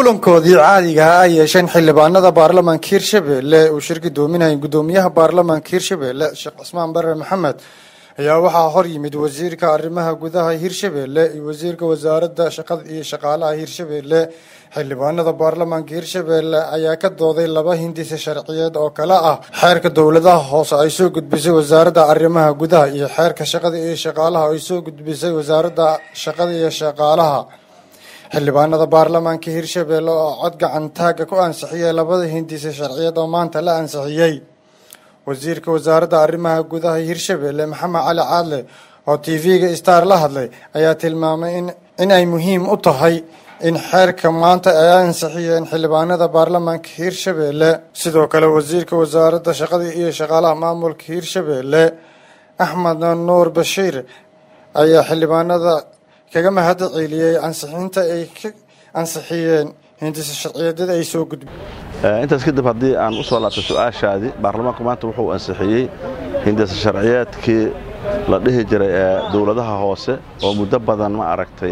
kulankoodii caadiga ah ay yeesheen xildhibaanada baarlamaanka hirshabelle uu shir gudoominayay gudoomiyaha baarlamaanka hirshabelle sheekh cismaan bare maxamed ayaa waxaa hor yimid wasiirka arrimaha gudaha hirshabelle iyo wasiirka wasaaradda shaqada iyo shaqaalaha hirshabelle xildhibaanada baarlamaanka hirshabelle ayaa ka dooday laba hindisa sharciyeed oo kale ah xeerka dowladaha hoose ay soo gudbisay wasaaradda arrimaha gudaha iyo xeerka shaqada iyo shaqaalaha ay soo gudbisay wasaaradda shaqada iyo shaqaalaha xildhibaanada baarlamaanka hirshabelle oo cod gacan taagga ku ansixiyay labada hindisa sharciyeed oo maanta la ansixiyey wasiirka wasaaradda arrimaha gudaha hirshabelle maxamed cali caadle oo t v-ga star la hadlay ayaa tilmaamay in ay muhiim u tahay in xeerka maanta ay ansixiyeen xildhibaanada baarlamaanka hirshabelle sidoo kale wasiirka wasaaradda shaqada iyo shaqaalaha maamulka hirshabelle axmed nuur bashiir ayaa xildhibaanada kaga mahad celiyey ansixinta ay ka ansixiyeen hindisa sharciyeedyada ay soo gudbi intaas kadib haddii aan u soo laabtay su-aashaadii baarlamaanku maanta wuxuu ansixiyey hindisa sharciyeedkii la dhihi jiray ee dowladaha hoose oo muddo badan ma aragtay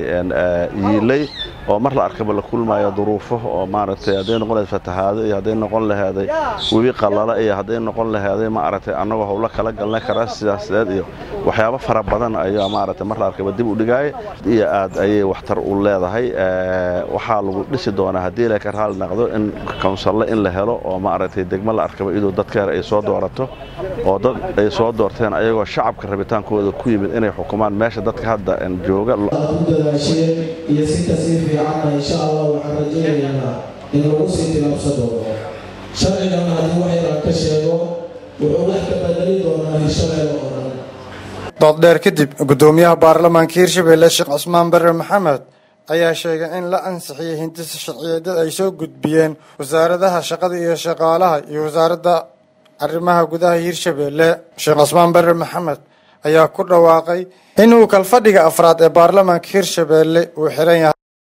yiilay oo mar la arkaba la kulmayo duruufo oo maaragtay hadday noqon lahayd fatahaado iyo hadday noqon laheeday webi qallala iyo hadday noqon laheeday ma aragtay annagoo howlo kala galnay kara siyaasadeed iyo waxyaabo fara badan ayaa maaragtay mar la arkaba dib u dhigaaya iyo aad ayay waxtar u leedahay waxaa lagu dhisi doonaa haddii la ka raali naqdo in kawnsalle in la helo oo maaragtay degmo la arkaba iduu dadkeer ay soo doorato oo dad ay soo doorteen ayagoo shacabka rabitaankooda ku yimid inay xukumaan meesha dadka hadda jooga dadaasheen iyo si kasii fiicanna insha allah waxaan rajaynaynaa in lagu sii tilaabsan doono sharcigan haddii wax yaraan ka sheego wuxuu wax ka badali doonaa hirshabeelle oo dhan dooddheer kadib gudoomiyaha baarlamaanka hirshabelle sheekh cismaan bare maxamed ayaa sheegay in la ansixiyey hindisa sharciyeedyada ay soo gudbiyeen wasaaradaha shaqada iyo shaqaalaha iyo wasaaradda arrimaha gudaha hirshabelle sheekh cismaan bare maxamed ayaa ku dhawaaqay inuu kalfadhiga afraad ee baarlamaanka hirshabelle uu xiran yahay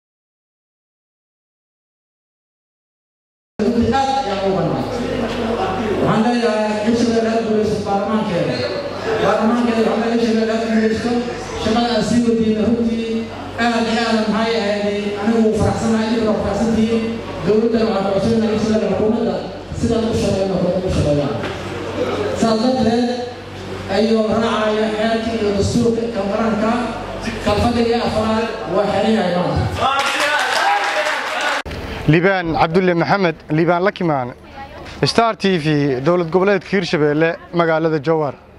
waxaan leeyahay hirshabelle aad guuleyso baarlamaankeeda baarlamaankeeda waxaa leeyahay hirshabelle aad guuleysto shaqada aad sii wadiina runtii aad iyo aadan maxay ahayday anigu faraxsanahay idinka waa faraxsantihiin dowladdana waxaa codsanayna hirshabelle xukuumadda sidaad u shaqeyna kale u shaqeeyaan saas darteed ayuu raacaya xeerka iyo dastuurka kalqaranka kalfadhiga afraad waa xiran yahay maanta liibaan cabdulle maxamed liibaan lakimaan star t v dowlad goboleedka hirshabelle magaalada jowhar